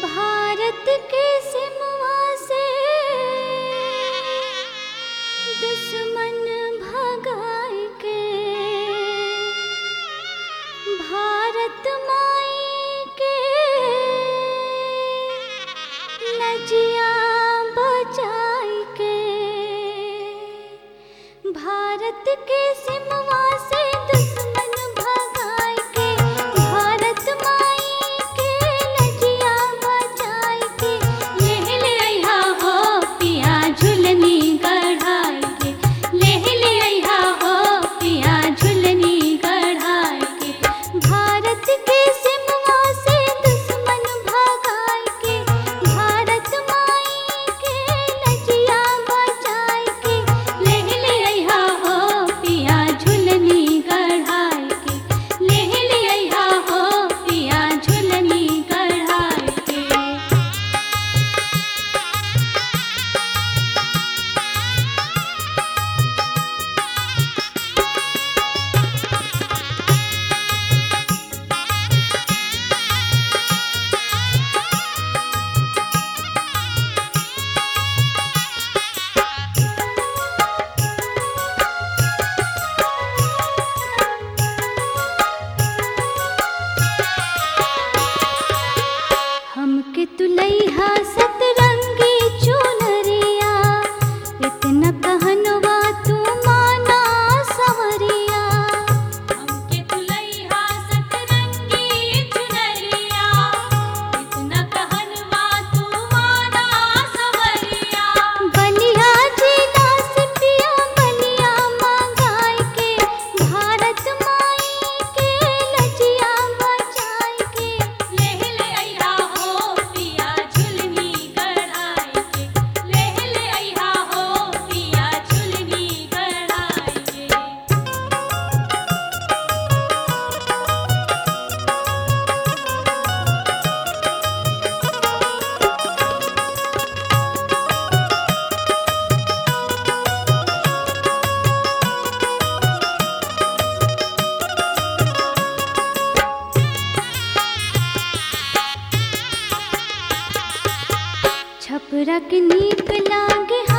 भारत के सिमवा से दुश्मन भगाए के भारत माई के नजिया बचाई के भारत के सिमवा से दुश्मन भगाए के भारत माई के नजिया बचाई के लेह ले अइहा हो पिया झुलनी गढ़ाई के लेह ले अइहा हो पिया झुलनी गढ़ाई के भारत के सिमवा से दुश्मन भगाई के भारत माई के नजिया बचाई के लेह ले अइहा हो पिया झुलनी गढ़ाई के लेह ले अइहा हो पिया झुलनी गढ़ाई के हमके तुलैहा सतरंगी चुनरिया इतना कहनवा तू माना सवरिया हमके तुलैहा सतरंगी चुनरिया इतना कहनवा तू माना सवरिया बलिया जिला से पिया बलिया मंगाई के भारत माई के लजिया बचाई के लेह ले अइहा हो पिया झुलनी गढ़ाई के लेह ले अइहा हो पिया झुलनी गढ़ाई के छपरा के नीक लागे